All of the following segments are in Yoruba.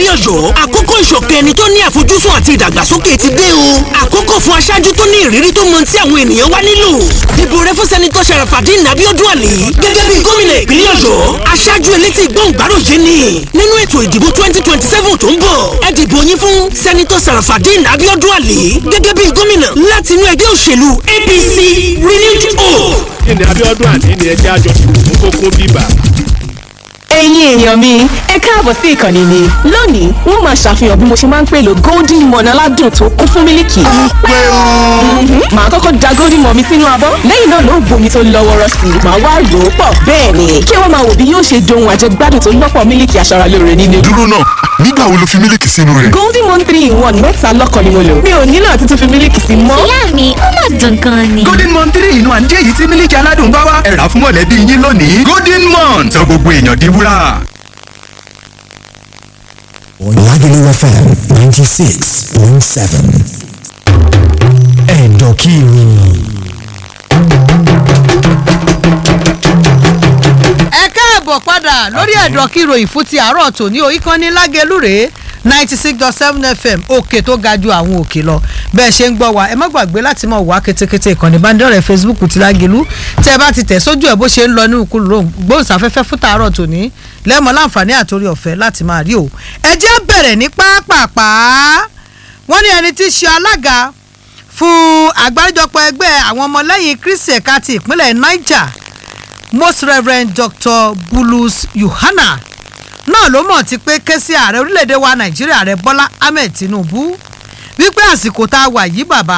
ìpínlẹ̀ ọ̀yọ́ àkókò ìṣọ̀kan ẹni tó ní àfojúsùn àti ìdàgbàsókè ti dé o àkókò fún aṣáájú tó ní ìrírí tó mọ tí àwọn ènìyàn wá nílò dìbò rẹ fún sẹ́nitọ́ Sharafadeen Abiodun Ali gẹ́gẹ́ bí gómìnà ìpínlẹ̀ ọ̀yọ́ aṣáájú elétí gbọ̀ngbàròyé ni nínú ètò ìdìbò twenty twenty seven tó ń bọ̀ ẹ dìbò yín fún sẹ́nitọ́ Sharafadeen Abiodun Ali gẹ́gẹ́ bí gómìnà láti inú ẹgbẹ́ òṣèlú APC renewed hope. kí ni Abíọ́dún àní ni ẹjẹ́ àjọ fún kókó bíbà. ẹ̀yin èèyàn mi ẹ káàbọ̀ sí ìkànnì mi lónìí wọ́n máa ṣàfihàn bí mo ṣe máa ń pèlò golden morn aládùn tó kún fún mílìkì. Mhm. màá kọ́kọ́ da golden morn mi sínú abọ́ lẹ́yìn náà ló ń bomi tó lọ́ wọ́rọ́ sí i màá wá rò ó pọ̀ bẹ́ẹ̀ ni kí wọ́n máa wò bí yóò ṣe dohun àjẹgbádùn tó lọ́pọ̀ mílìkì aṣaralóore nínú. dúró náà nígbà wo lo fi mílìkì sínú rẹ̀. golden morn three in one mẹ́ta lọ́kàn ni mo lò mi ò nílò àti tún fi mílìkì sí mọ́. ìyá mi ó mà dùn gan ni. golden mon three inú àǹjẹ́ èyí tí mílíkì aládùn bá wá ẹ̀rà fún mọ̀lẹ́bí yín lónìí golden mon sọ gbogbo èèyàn di wúrà. Lagelu FM 96.7. Ẹ̀dọ̀kiri. ẹ káàbọ̀ padà lórí ẹ̀dọ̀ kí ìròyìn fún ti àárọ̀ tòní o ìkànnì lágẹ̀lú rèé ninety six dot seven fm òkè tó ga ju àwọn òkè lọ bẹ́ẹ̀ ṣe ń gbọ́ wa ẹ má gbàgbé láti máa wá kétékété ìkànnì ìbánidọ́rẹ̀ẹ́ facebook ti lágẹ̀lú tẹ́ ẹ bá ti tẹ̀ sójú ẹ̀ bó ṣe ń lọ ní ìkúrò gbóhùnsáfẹ́fẹ́ fún tàárọ̀ tòní lẹ́mọ̀ láǹfààní àtòrí ọ̀fẹ́ láti máa rí o ẹ jẹ́ bẹ̀rẹ̀ ní pápápá wọ́n ní ẹni tí í ṣe alága fún àgbáríjọpọ̀ ẹgbẹ́ àwọn ọmọlẹ́yìn kristi ẹ̀ka ti ìpínlẹ̀ niger most reverend dr bulus yohana náà ló mọ̀ ti pé ké sí ààrẹ orílẹ̀-èdè wa nàìjíríà ààrẹ bọ́lá ahmed tinubu wípé àsìkò tá a wà yìí bàbá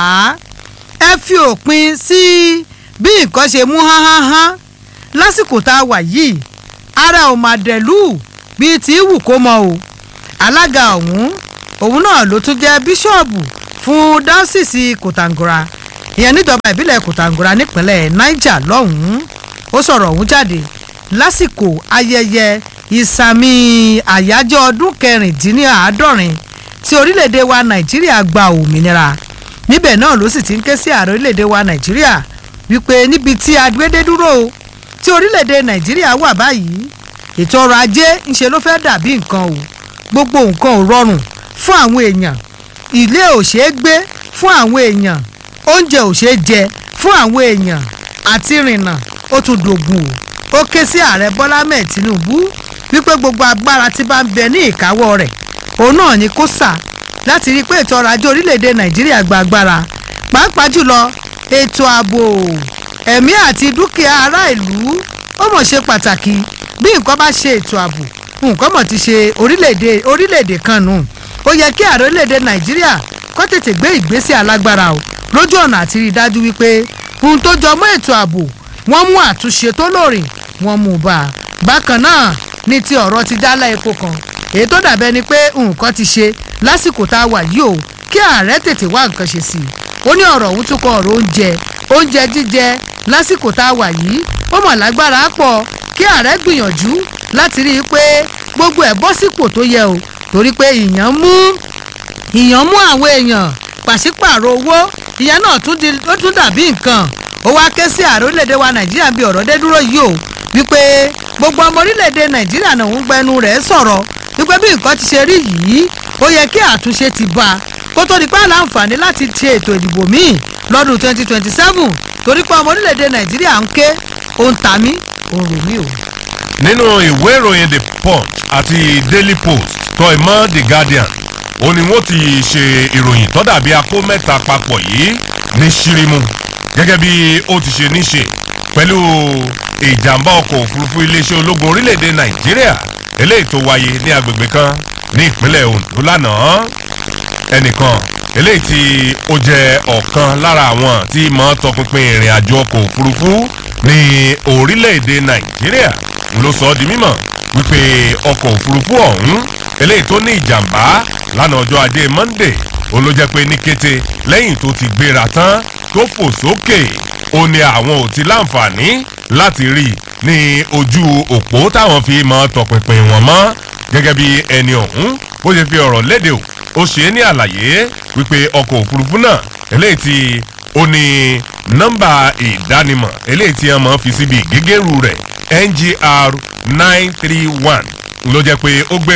ẹ fi òpin sí bí nǹkan ṣe mú hánáhán lásìkò tá a wà yìí ara ò mà dẹ̀lú bíi ti wù kó mọ o alága ọ̀hún òun náà ló tún jẹ́ bíṣọ̀bù fún dáúsìsì kòtàngórà ìyẹn níjọba ìbílẹ̀ kòtàngórà nípínlẹ̀ niger lọ́hùn-ún ó sọ̀rọ̀ ọ̀hún jáde lásìkò ayẹyẹ ìsàmì àyájọ́ ọdún kẹrìndínláàádọ́rin tí orílẹ̀-èdè wa nàìjíríà gba òmìnira níbẹ̀ náà ló sì ti ń ké sí ààrẹ orílẹ̀-èdè wa nàìjíríà wípé níbi tí agbédé dúró tí orílẹ̀-èdè nàìjíríà wà báyìí ètò ọrọ̀ ajé ńṣe ló fẹ́ dàbí nǹkan o gbogbo nǹkan ò rọrùn fún àwọn èèyàn ilé ò ṣeé gbé fún àwọn èèyàn oúnjẹ ò ṣeé jẹ fún àwọn èèyàn àti rìnnà ó tún dògùn o ó ké sí ààrẹ bọ́lá mẹ́ẹ̀ tinubu wípé gbogbo agbára tí bá ń bẹ ní ìkáwọ́ rẹ̀ òun náà ni kó sà láti rí i pé ètò ọrọ̀ ajé orílẹ̀-èdè nàìjíríà gba agbára pàápàá jùlọ ètò ààbò ẹ̀mí àti dúkìá ará ìlú ó mọ̀ ṣe pàtàkì bí nǹkan bá ṣe ètò ààbò nǹkan mọ̀ ti ṣe orílẹ̀-èdè orílẹ̀-èdè kan nù ó yẹ kí ààrẹ orílẹ̀-èdè nàìjíríà kó tètè gbé ìgbésẹ̀ alágbára o lójú ọ̀nà àti rí i dájú wípé ohun tó jọ mọ́ ètò ààbò wọ́n mú àtúnṣe tó lóòrìn wọ́n mú bá a bákan náà ní ti ọ̀rọ̀ ti dálá epo kan èyí tó dàbẹ́ ni pé nǹkan ti ṣe lásìkò tá a wà yìí o kí ààrẹ tètè wá nǹkan ṣe sí i ó ní ọ̀rọ̀ ọ̀hún tún kọ ọ̀rọ̀ oúnjẹ oúnjẹ jíjẹ lásìkò tá a wà yìí ó mọ̀ lágbára pọ̀ kí ààrẹ gbìyànjú láti rí i pé gbogbo ẹ̀ bọ́ sípò tó yẹ o torí pé ìyàn mú ìyàn mú àwọn èèyàn pàṣípààrọ̀ owó ìyẹn náà tún di ó tún dàbí nǹkan ó wá ké sí ààrẹ orílẹ̀-èdè wa nàìjíríà bí ọ̀rọ̀ dé dúró yìí o wípé gbogbo ọmọ orílẹ̀-èdè nàìjíríà náà ń gbẹnu rẹ̀ sọ̀rọ̀ wípé bí nǹkan ti ṣe rí yìí ó yẹ kí àtúnṣe ti bá a kó tó di pé àlàǹfààní láti ṣe ètò ìdìbò míì lọ́dún 2027 torí pé ọmọ orílẹ̀-èdè nàìjíríà ń ké òun tà mí òun rò mí o. nínú ìwé ìròyìn the punch àti daily post tó ìmọ̀ the guardian ó ní wọ́n ti ṣe ìròyìn tó dàbí akó mẹ́ta papọ̀ yìí ní ṣírímù gẹ́gẹ́ bí ó ti ṣe níṣe pẹ̀lú ìjàmbá ọkọ̀ òfurufú iléeṣẹ́ ológun orílẹ̀-èdè nàìjíríà eléyìí tó wáyé ní agbègbè kan ní ìpínlẹ̀ ondo lánàá ẹnìkan eléyìí tí ó jẹ́ ọ̀kan lára àwọn tí mọ̀ tọpinpin ìrìn àjò ọkọ̀ òfurufú ní orílẹ̀-èdè nàìjíríà ló sọ ọ́ di mímọ̀ wípé ọkọ̀ òfurufú ọ̀hún eléyìí tó ní ìjàmbá lánàá ọjọ́ ajé monday òun ló jẹ́ pé ní kété lẹ́yìn tó ti gbéra tán tó fò sókè ó ní àwọn ò ti láǹfààní láti rí i ní ojú òpó táwọn fi mọ tọpinpin wọn mọ́ gẹ́gẹ́ bí ẹni ọ̀hún bó ṣe fi ọ̀rọ̀ léde o ó ṣe é ní àlàyé wípé ọkọ̀ òfurufú náà eléyìí tí ó ní nọ́mbà ìdánimọ̀ eléyìí tí wọ́n mọ̀ fi síbi ìgégérù rẹ̀ ngr nine three one ló jẹ́ pé ó gbéra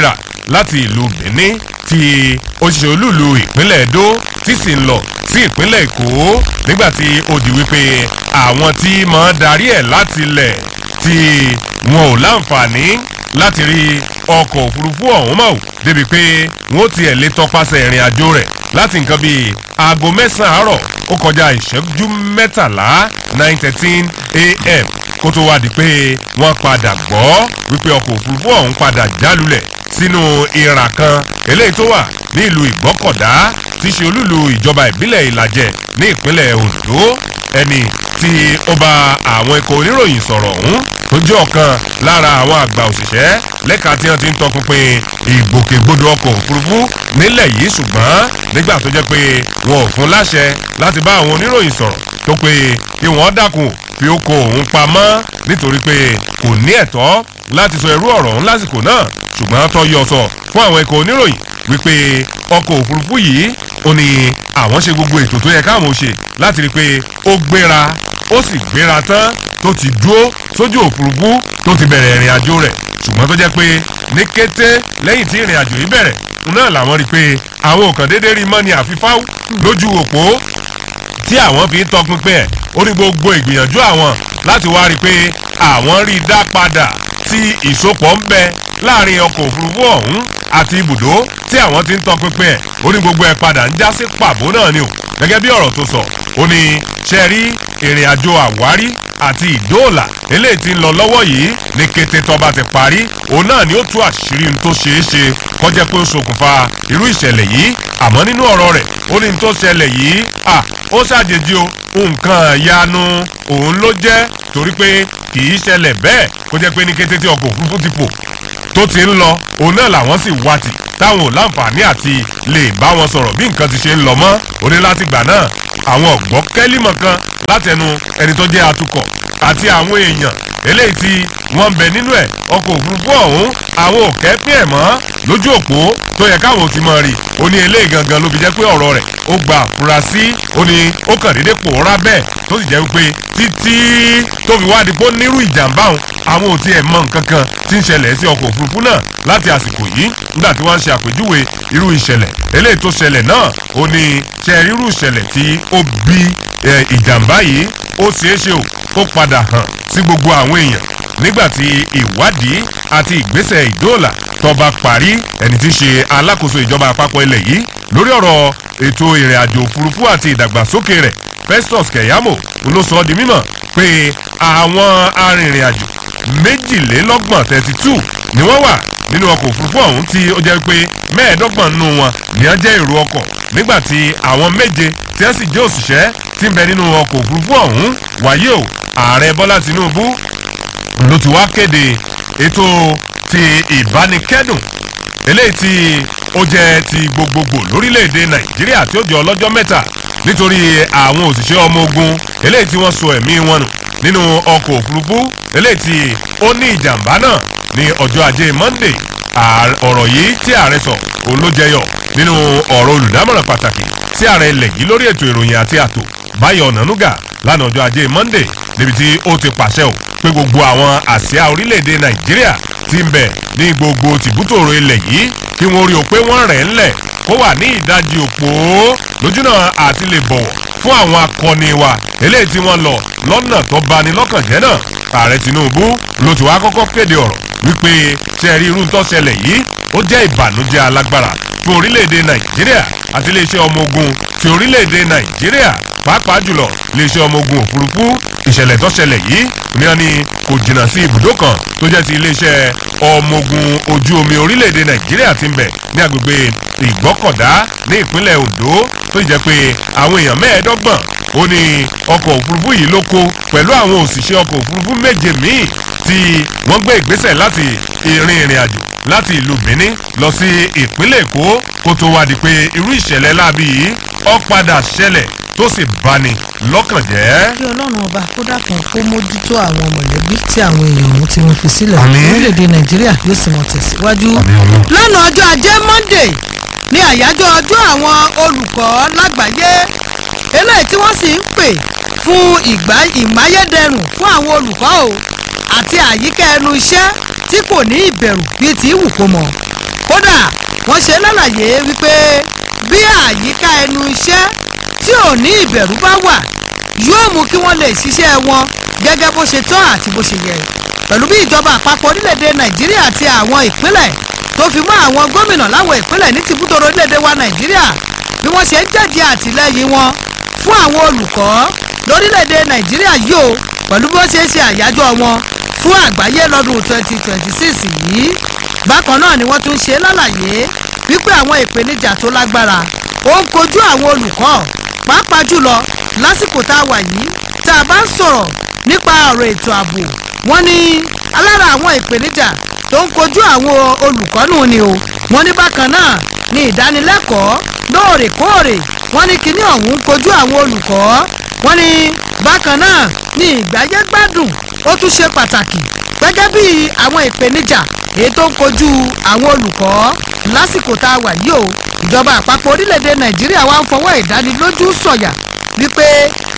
láti ìlú benin tí òṣìṣẹ́ olúùlú ìpínlẹ̀ edo tí sì ń lọ sí ìpínlẹ̀ èkó nígbà tí ó di wípé àwọn tí máa darí ẹ̀ láti ilẹ̀ tí wọn ò láǹfààní láti rí ọkọ̀ òfurufú ọ̀hún mọ̀ débi pé wọ́n tiẹ̀ lè tọpasẹ̀ ìrìn àjò rẹ̀ láti nǹkan bíi aago mẹ́sàn-án àárọ̀ ó kọjá ìṣẹ́jú mẹ́tàlá nine thirteen a.m. kó tó wá di pé wọ́n padà gbọ́ wípé ọkọ̀ òfurufú ọ̀hún padà jálulẹ̀ sínú ìrà kan eléyìí tó wà ní ìlú ìgbọ́kọ̀dá tí í ṣe olúlu ìjọba ìbílẹ̀ ìlàjẹ ní ìpínlẹ̀ ondo ẹni tí ó bá àwọn ikọ̀ oníròyìn sọ̀rọ̀ ọ̀hún tó jẹ́ ọ̀kan lára àwọn àgbà òṣìṣẹ́ lẹ́ka tí wọ́n ti ń tọpinpin ìgbòkègbodò ọkọ̀ òfurufú nílẹ̀ yìí ṣùgbọ́n nígbà tó jẹ́ pé wọn ò fún láṣẹ láti bá àwọn oníròyìn sọ̀rọ̀ tó pé kí wọ́n dákun fi ó kó òun pamọ́ nítorí pé kò ní ẹ̀tọ́ láti sọ irú ọ̀rọ̀ ọ̀hún lásìkò náà ṣùgbọ́n tó yọ sọ fún àwọn ikọ̀ oníròyìn wípé ọkọ̀ òfurufú yìí ó ní àwọn ṣe gbogbo ètò tó yẹ káwọn ò ṣe láti rí i pé ó gbéra ó sì gbéra tán tó ti dúró sójú òfurufú tó ti bẹ̀rẹ̀ ìrìn àjò rẹ̀ ṣùgbọ́n tó jẹ́ pé ní kété lẹ́yìn tí ìrìn àjò yìí bẹ̀rẹ̀ náà làwọn rí i pé àwọn ò kàn déédéé rí mọ́ ni àfifáwù lójú òpó tí àwọn fi ń tọpinpin ẹ̀ ó ní gbogbo ìgbìyànjú àwọn láti wá rí i pé àwọn rí i dá padà tí ìsopọ̀ ń bẹ láàrin ọkọ̀ òfurufú ọ̀hún àti ibùdó tí àwọn ti ń tọpinpin ẹ̀ ó ní gbogbo ẹ̀ padà ń já sí pàbó náà ni o gẹ́gẹ́ bí ọ̀rọ̀ tó sọ ó ní ṣe rí ìrìn àjò àwárí àti ìdóòlà eléyìí ti ń lọ lọ́wọ́ yìí ní kété tọ́ba ti parí òun náà ni ó tú àṣírí ohun tó ṣeé ṣe kọjá pé ó ṣokùnfà irú ìṣẹ̀lẹ̀ yìí àmọ́ nínú ọ̀rọ̀ rẹ̀ ó ní ohun tó ṣẹlẹ̀ yìí à ó ṣàjèjì o nǹkan ìyanu òun ló jẹ́ torí pé kì í ṣẹlẹ̀ bẹ́ẹ̀ kó jẹ́ pé ní kété tí ọkọ̀ òfurufú ti pò tó ti ń lọ òun náà làwọn sì wá tì táwọn ò láǹfààní àti lè bá wọn sọ̀rọ̀ bí nǹkan ti ṣe ń lọ mọ́ ó ní láti gbà náà àwọn ọ̀gbọ́n kẹ́límọ̀ kan látẹnu ẹni tó jẹ́ atukọ̀ àti àwọn èèyàn eléyìí tí wọ́n ń bẹ nínú ẹ̀ ọkọ̀ òfurufú ọ̀hún àwọn ò kẹ́pẹ́ ẹ̀ mọ́ lójú òpó tó yẹ káwọn ò ti mọ̀ rí ó ní eléyìí gangan ló fi jẹ́ pé ọ̀rọ̀ rẹ̀ ó gba àfúrásì ó ní ó kàn déédé pòórá bẹ́ẹ̀ tó sì jẹ́ wípé títí tó fi wá di pé ó nírú ìjàmbá òun àwọn ò tiẹ̀ mọ nǹkan kan tí ń ṣẹlẹ̀ sí ọkọ̀ òfurufú náà láti àsìkò yìí nígbà tí wọ́n ń ṣe àpèjúwe irú ìṣẹ̀lẹ̀ eléyìí tó ṣẹlẹ̀ náà ó ní ṣe irú ìṣẹ̀lẹ̀ tí ó bí ìjàmbá yìí ó ṣeé ṣe o kó padà hàn sí gbogbo àwọn èèyàn nígbàtí ìwádìí àti ìgbésẹ̀ ìdóòlà tọba parí ẹni tí í ṣe alákòóso ìjọba àpapọ̀ ilẹ̀ yìí lórí ọ̀rọ̀ ètò ìrìn àjò òfurufú àti ìdàgbàsókè rẹ̀ festus keyamo ló sọ ọ́ di mímọ̀ pé àwọn arìnrìn-àjò méjìlélọ́gbọ̀n thirty two ni wọ́n wà nínú ọkọ̀ òfurufú ọ̀hún tí ó jẹ́ pé mẹ́ẹ̀ẹ́dọ́gbọ̀n nínú wọn ni wọ́n jẹ́ èrò ọkọ̀ nígbàtí àwọn méje tí wọ́n sì jẹ́ òṣìṣẹ́ tí ń bẹ nínú ọkọ̀ òfurufú ọ̀hún wáyé o ààrẹ bọ́lá tinubu ló ti wá kéde ètò ti ìbánikẹ́dùn eléyìí tí ó jẹ́ ti gbogbogbò lórílẹ̀‐èdè nàìjíríà tí ó jẹ́ ọlọ́jọ́ mẹ́ta nítorí àwọn òṣìṣẹ́ ọmọ ogun eléyìí tí wọ́n so ẹ̀mí wọn nù nínú ọkọ̀ òfurufú eléyìí tí ó ní ìjàmbá náà ní ọjọ́ ajé monday ọ̀rọ̀ yìí tí ààrẹ sọ òun ló jẹyọ nínú ọ̀rọ̀ olùdámọ̀ràn pàtàkì sí ààrẹ ilẹ̀ yìí lórí ètò ìròyìn àti àtò báyọ̀ ọ̀nànúgà lánàá ọjọ́ ajé monday níbi tí ó ti pàṣẹ ò pé gbogbo àwọn àsíá orílẹ̀-èdè nàìjíríà ti ń bẹ̀ ní gbogbo tìbútòrò ilẹ̀ yìí kí wọ́n rí o pé wọ́n rẹ̀ ńlẹ̀ kó wà ní ìdajì òpó lójúnà àti lè bọ̀wọ̀ fún àwọn akọni wa eléyìí tí wọ́n lọ lọ́nà tó bani lọ́kàn jẹ́ náà ààrẹ tinubu ló ti wá kọ́kọ́ kéde ọ̀rọ̀ wípé ṣe rí irú tó ṣẹlẹ̀ yìí ó jẹ́ ìbànújẹ́ alágbára fún orílẹ̀-èdè nàìjíríà àti iléeṣẹ́ ọmọ ogun ti orílẹ̀-èdè nàìjíríà pàápàá jùlọ iléeṣẹ́ ọmọ ogun òfurufú ìṣẹ̀lẹ̀ tó ṣẹlẹ̀ yìí ní wọn ni kò jìnnà sí ibùdó kan tó jẹ́ ti iléeṣẹ́ ọmọ ogun ojú omi orílẹ̀-èdè nàìjíríà ti ń bẹ̀ ní agbègbè ìgbọ́kọ̀dá ní ìpínlẹ̀ ondo tó jẹ́ pé àwọn èèyàn mẹ́ẹ̀ẹ́dọ́gbọ̀n ó ní ọkọ̀ òfurufú yìí ló kó pẹ̀lú àwọn òṣìṣẹ́ ọkọ̀ òfurufú méje míì tí wọ́n gbé ìgbésẹ̀ láti ìrìn ìrìn àjò láti ìlú benin lọ sí ìpínlẹ̀ èkó kó tó wá di pé irú ìṣẹ̀lẹ̀ láabi yìí ó padà ṣẹlẹ̀ tó sì bani lọ́kàn jẹ́. kí ọlọ́run ọba kó dàkún kó mójútó àwọn mọ̀lẹ́bí tí àwọn èèyàn ọ̀hún tí wọ́n fi sílẹ̀ Àmín. orílẹ̀-èdè nàìjíríà yóò sì mọ̀ tẹ̀síwájú. lánàá ọjọ́ ajé monday ní àyájọ́ ọjọ́ àwọn olùkọ́ lágbàáyé eléyìí tí wọ́n sì ń pè fún ìgbà ìmáyédẹrùn fún àwọn olùkọ́ o àti àyíká ẹnu iṣẹ́ tí kò ní ìbẹ̀rù bíi ti wù kó mọ̀ kódà wọ́n ṣe lálàyé wípé bí àyíká ẹnu iṣẹ́ tí ò ní ìbẹ̀rù bá wà yóò mú kí wọ́n lè ṣiṣẹ́ wọn gẹ́gẹ́ bó ṣe tọ́ àti bó ṣe yẹ pẹ̀lú bí ìjọba àpapọ̀ orílẹ̀-èdè nàìjíríà àti àwọn ìpínlẹ̀ tó fi mọ́ àwọn gómìnà láwọn ìpínlẹ̀ ní tìbútòrò orílẹ̀-èdè wa nàìjíríà bí wọ́n ṣe ń jẹ́jẹ́ àtìlẹ́yìn wọn fún àwọn olùkọ́ lórílẹ̀-èdè nàìjíríà yìí o pẹ̀lú bí wọ́n ṣe ń ṣe àyájọ́ wọn fún àgbáyé lọ́dún 2026 yìí bákan náà ni wọ́n tún ṣe lálàyé wípé àwọn ìpèníjà tó lágbára ó ń kojú àwọn olùkọ́ pàápàá jùlọ lásìkò tá a wà yìí tá a bá ń sọ̀rọ̀ nípa ọ̀rọ̀ ètò ààbò wọ́n ní alára àwọn ìpèníjà tó ń kojú àwọn olùkọ́ nù ni o wọ́n ní bákan náà ní ìdánilẹ́kọ̀ọ́ lóòrèkóòrè wọ́n ní kíní ọ̀hún ń kojú àwọn olùkọ́ wọ́n ní bákan náà ní ìgbáyégbádùn ó tún ṣe pàtàkì gẹ́gẹ́ bí àwọn ìpèníjà èyí tó ń kojú àwọn olùkọ́ lásìkò tá a wà yìí o ìjọba àpapọ̀ orílẹ̀-èdè nàìjíríà wá ń fọwọ́ ìdánilójú sọ̀yà wípé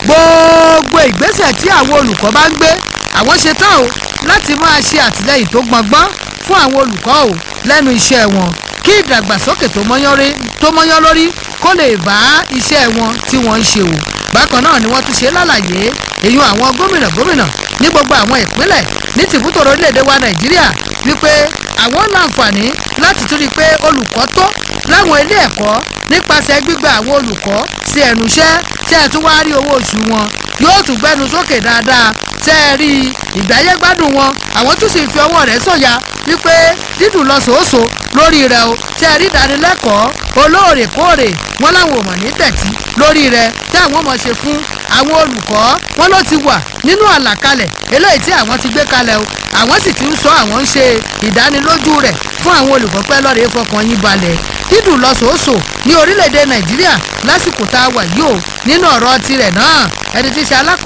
gbogbo ìgbésẹ̀ tí àwọn olùkọ́ bá ń gbé àwọn ṣe tán o láti máa ṣe àtìlẹ́yìn tó gbọngbọ́n fún àwọn olùkọ́ o lẹ́nu iṣẹ́ wọn kí ìdàgbàsókè tó mọ́yán lórí kó lè bá iṣẹ́ wọn tí wọ́n ń ṣe o bákan náà ni wọ́n tún ṣe lálàyé èyí àwọn gómìnà gómìnà ní gbogbo àwọn ìpínlẹ̀ ní tìbútòrò orílẹ̀-èdè wa nàìjíríà wípé àwọn láǹfààní láti tún rí i pé olùkọ́ tó láwọn ilé ẹ̀kọ́ nípasẹ̀ gbígba àwọn olùkọ́ sí ẹnu iṣẹ́ tí ẹ̀ tún wá rí owó oṣù wọn yóò tún gbẹnu sókè dáadáa tẹ́ ẹ rí ìgbáyégbádùn wọn àwọn tún sì fi ọwọ́ rẹ̀ sọ̀yà wípé dídùn lọ sòóso lórí rẹ̀ o tẹ́ ẹ rí ìdánilẹ́kọ̀ọ́ olóòrèkóòrè wọn láwọn ò mọ̀ ní tẹ̀tí lórí rẹ̀ tí àwọn ọmọ ṣe fún àwọn olùkọ́ wọn ló ti wà nínú àlàkalẹ̀ eléyìí tí àwọn ti gbé kalẹ̀ o àwọn sì ti ń sọ àwọn ń ṣe ìdánilójú rẹ̀ fún àwọn olùkọ́ pẹ́ lọ́rẹ̀ẹ́ fọkàn yín balẹ̀ dídùn lọ sòóso ní orílẹ̀-èdè nàìjíríà lásìkò tá a wà yìí o nínú ọ̀rọ̀ tirẹ̀ náà ẹni tí í ṣe alákòó